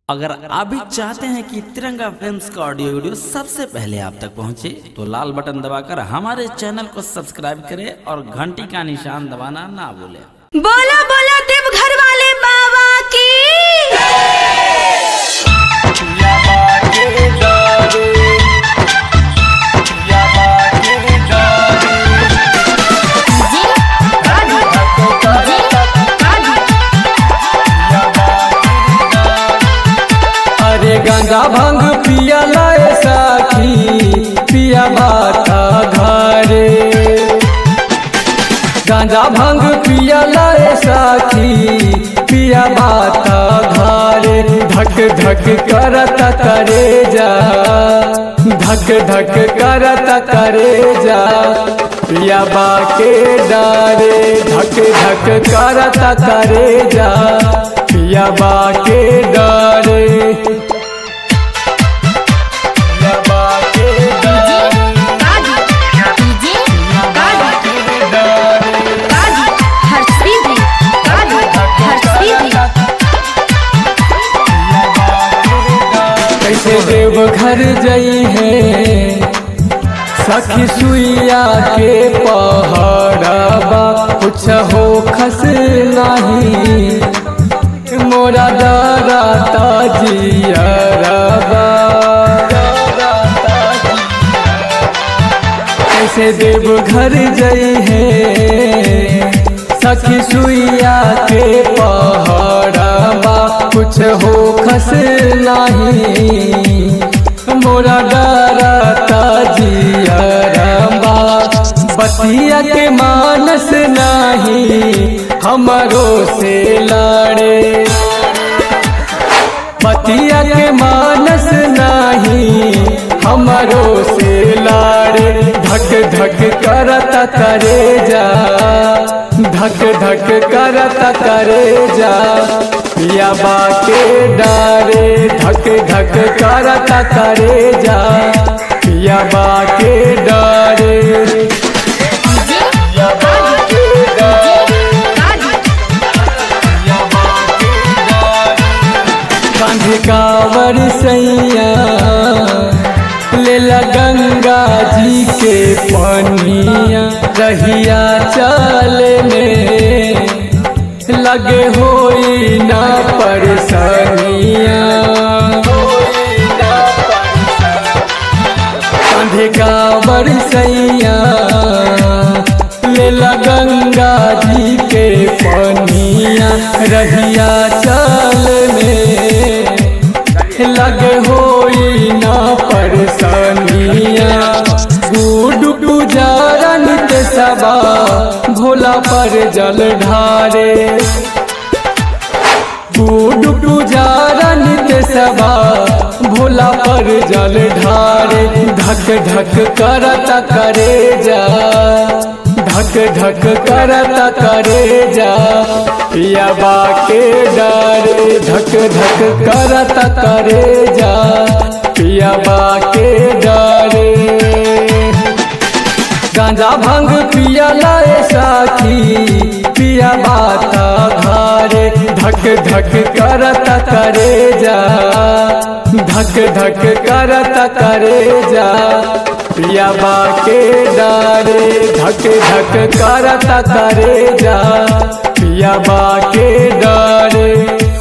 अगर आप भी चाहते हैं कि तिरंगा फिल्म्स का ऑडियो वीडियो सबसे पहले आप तक पहुंचे तो लाल बटन दबाकर हमारे चैनल को सब्सक्राइब करें और घंटी का निशान दबाना ना भूलें बोला बोला देव घर वाले बाबा की अरे गांजा भांग पिया लाए साखी पिया बाता घरे गांजा भांग पिया लाए साखी पिया बाता घरे धक धक करत करे जा धक धक करत करे जा पिया बाके डारे धक धक करत करे जा पिया बाके डारे पिया बाके डारे कैसे देव घर जई है सखी सुइया के पहाड़बा कुछ हो खस नहीं मोरा डराता जियरबा कैसे देव घर जई है सखी सुइया के पहाड़बा कुछ हो खस नहीं मोरा डरता जियरबा बतिया के मानस नहीं हमारो से लड़े पतिया के मानस नहीं हमारो से लाड़े धक धक करत करे जा धक धक करत करे जा पिया बाके डारे धक धक करत करे जा पिया बाके डारे पिया बाके डारे पिया बाके डारे कांधे कावर सैया लेला गंगा जी के पनिया रहिया चले में लगे होई ना परसनिया कांधे कावर सैया लेला गंगा जी के पनिया रहिया चल में लगे होई ना परसनिया गुड पुजारन के सबा भोला पर जल ढारे गुड पुजारन के सबा भोला पर जल ढारे धक धक करत करे जा धक धक करत करे जा पिया बाके डारे धक धक करत करे जा पिया बाके डारे गांजा भांग पिया लाए साखी पिया बाता घारे धक धक करत करे जा धक धक करत करे जा पिया बाके डारे धक धक करत करे जा पिया बाके डारे